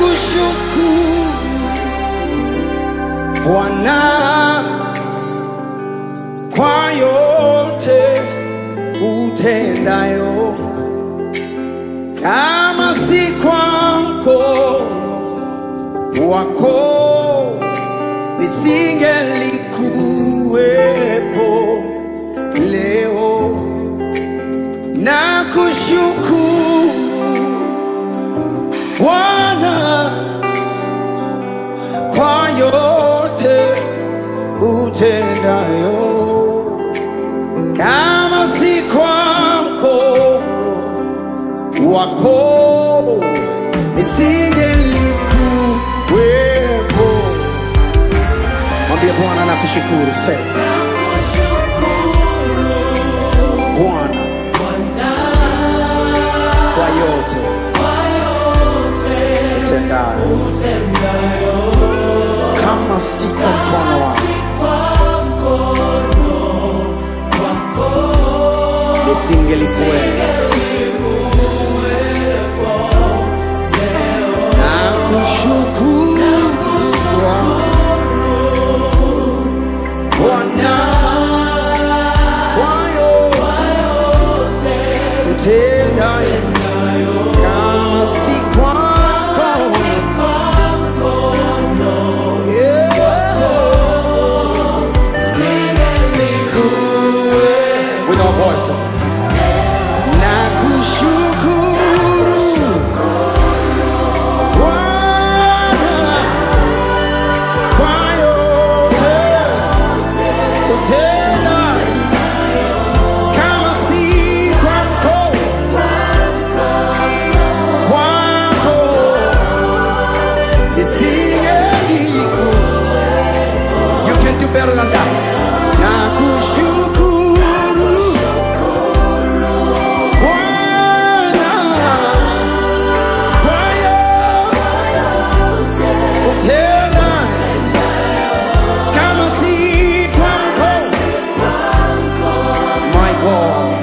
Nakushukuru Bwana kwa yote utendayo, kama si kwa mkono wako nisingelikuwepo leo. Nakushukuru Bwana kwa yote utendayo, kama si kwa mkono wako nisingelikuwepo. Mwambie Bwana nakushukuru, sema Bwana kwa yote utendayo, kama si kwa mkono wako nisingelikuwepo. Nakushukuru Bwana kwa yote utendayo, kama si kwako yeah. With our voices. Nakushukuru Bwana kwa yote utendayo, kama si kwa mkono wako nisingeliku. You can do better than that. Nakushukuru Bwana kwa yote utendayo, kama si kwa mkono. My God,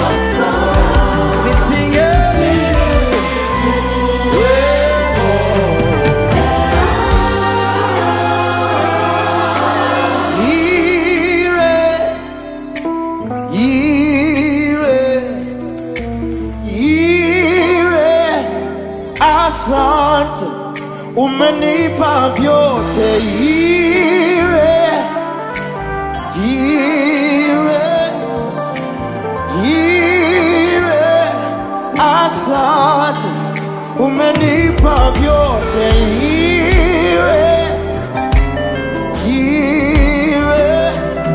nisingeliwepo. Ire, ire, ire, asante, umenipa vyote. Ire, ire, ire, asante, umenipa vyote. Ire, ire,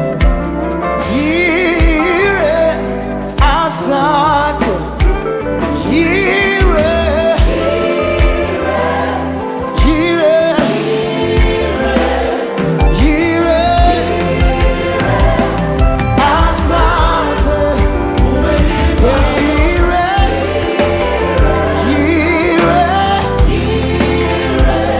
ire, asante, ire, ire, ire, asante, ire, ire,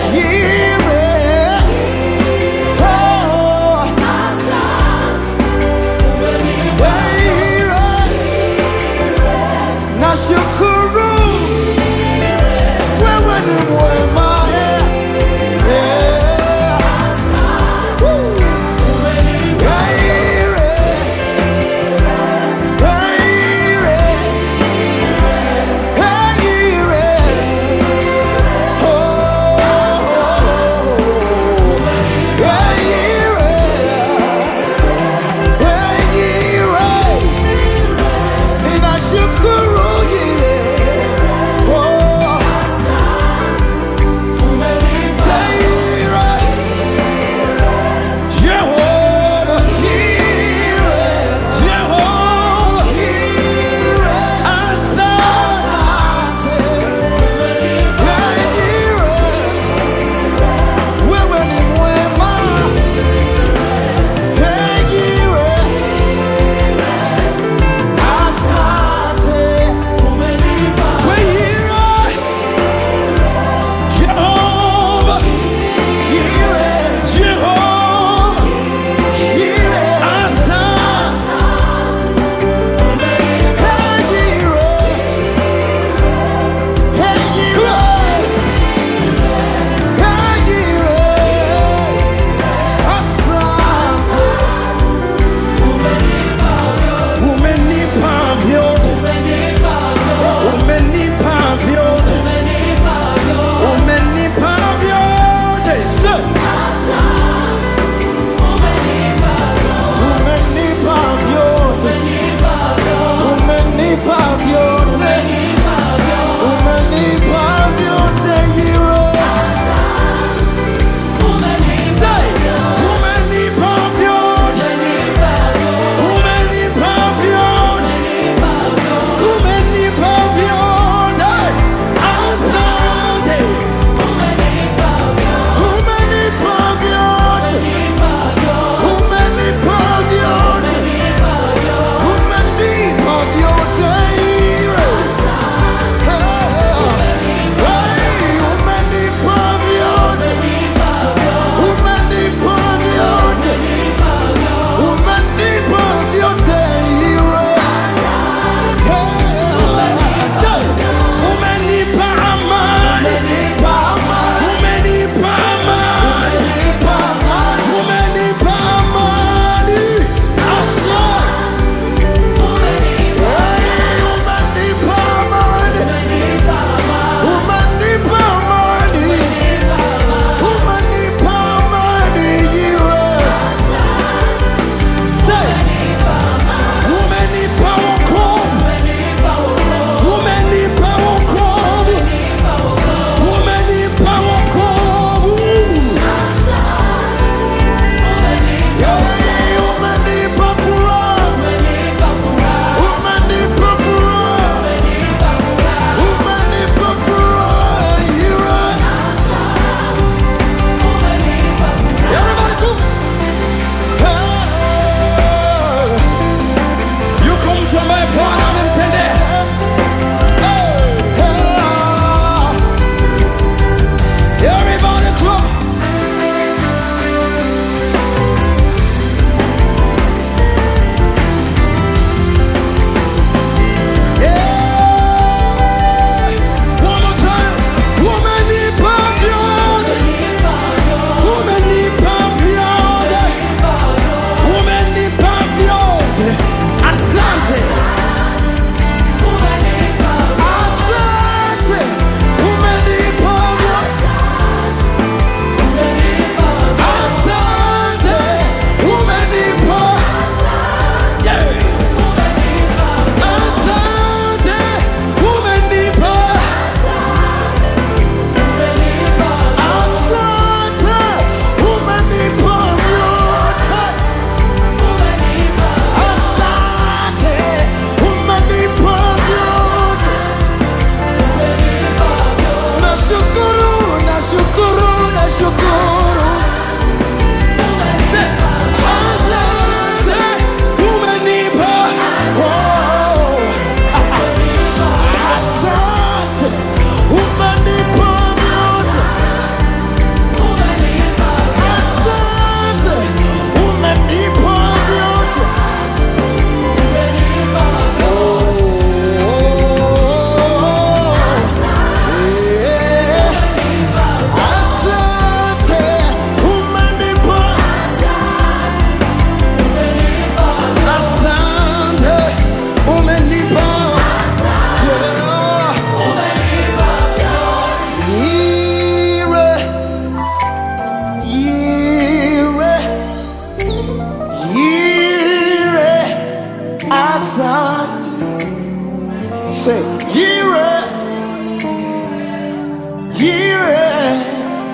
Yire,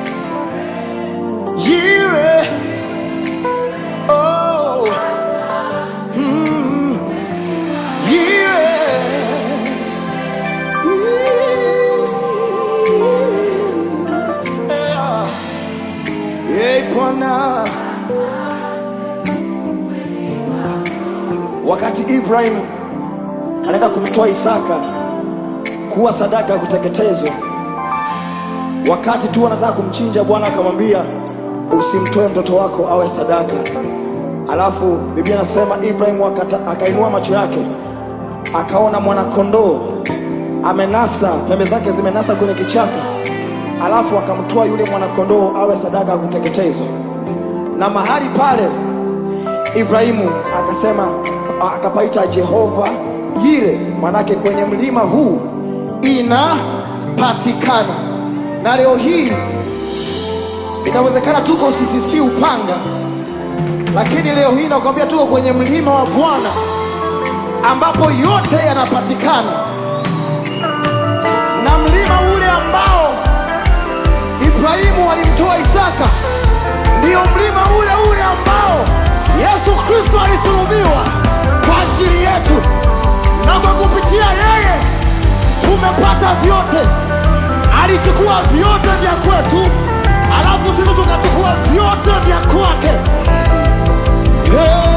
Yire, oh, mm, Yire, yeah. Hey, Bwana, wakati Ibrahim anaenda kumtoa Isaka kuwa sadaka ya kuteketezwa, wakati tu anataka kumchinja, Bwana akamwambia usimtoe mtoto wako awe sadaka. Alafu Biblia inasema Ibrahim akata- akainua macho yake akaona mwanakondoo amenasa, pembe zake zimenasa kwenye kichaka, alafu akamtoa yule mwanakondoo awe sadaka ya kuteketezwa, na mahali pale Ibrahimu akasema akapaita Jehova Yire, manake kwenye mlima huu inapatikana. Na leo hii inawezekana tuko CCC Upanga, lakini leo hii nakwambia tuko kwenye mlima wa Bwana ambapo yote yanapatikana, na mlima ule ambao Ibrahimu alimtoa Isaka ndiyo mlima ule ule ambao Yesu Kristo alisulubiwa kwa ajili yetu, na kwa kupitia yeye tumepata vyote. Alichukua vyote vya kwetu, alafu sisi tukachukua vyote vya kwake. Hey!